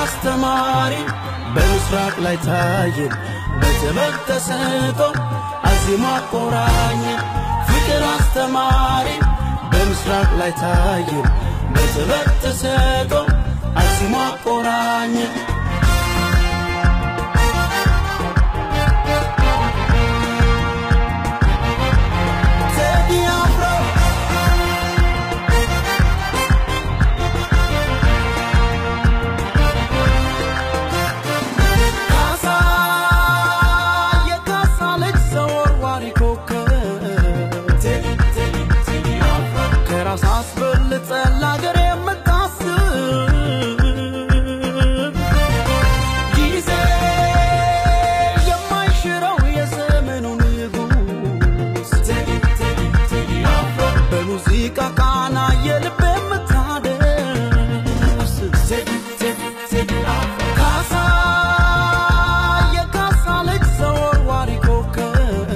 አስተማሪ በምስራቅ ላይ ታየን በጥበብ ተሰጦ አዚሞ አቆራኘን ፍቅር አስተማሪ በምስራቅ ላይ ታየን በጥበብ ተሰጦ አዚሞ አቆራኘን ቴዲ አፍሮ ካሳ የካሳ ልጅ ዘወርዋሪ ኮከብ ከራስ አስበልጠ ለአገር የምታስብ ጊዜ የማይሽረው የዘመኑ ንጉሥ በሙዚቃ ቃና የልብ የምታደርስ ካሳ የካሳ ልጅ ዘወርዋሪ ኮከብ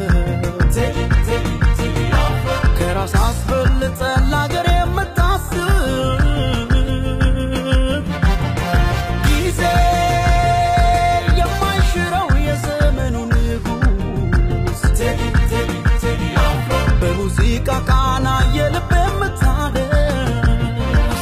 ከራስ አስበልጠ ለአገር የምታስብ ጊዜ የማይሽረው የዘመኑ ንጉሥ በሙዚቃ ቃና የልብ የምታደርስ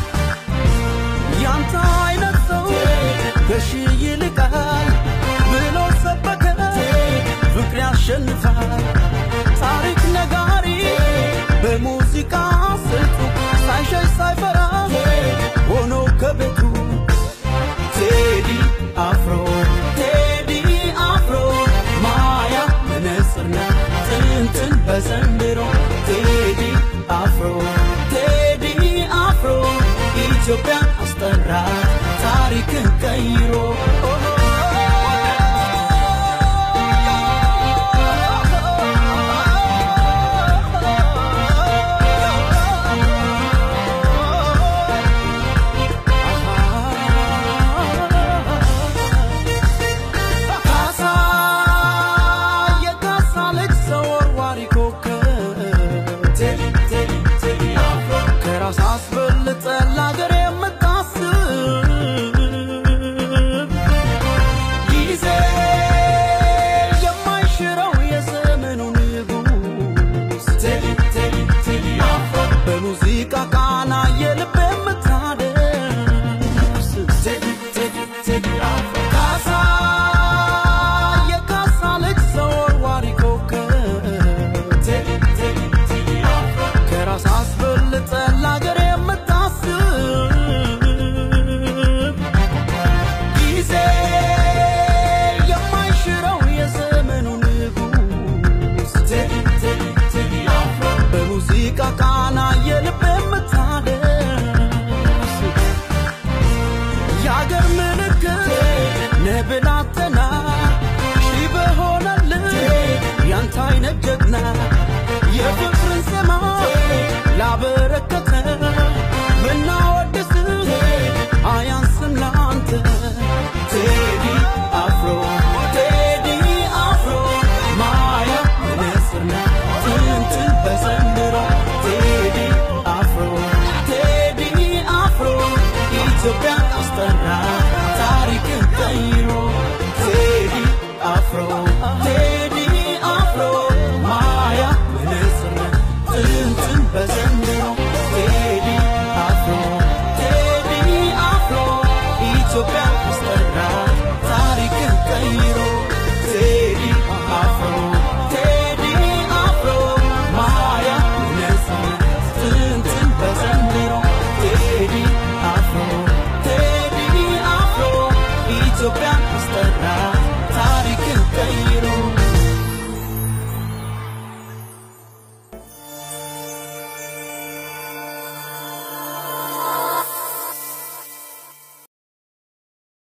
ያንተ አይነት ሰው ከሺህ ይልቃል ብሎ ሰበከ ፍቅር ያሸንፋል ታሪክ ነጋሪ በሙዚቃ ስልቱ ሳይሸሽ ሳይፈራ ሆኖ ከቤቱ ቴዲ አፍሮ ቴዲ አፍሮ ማያ መነጽርና ጥንትን በዘንድሮ ቴዲ አፍሮ ቴዲ አፍሮ ኢትዮጵያን አስጠራት ታሪክን ቀይሮ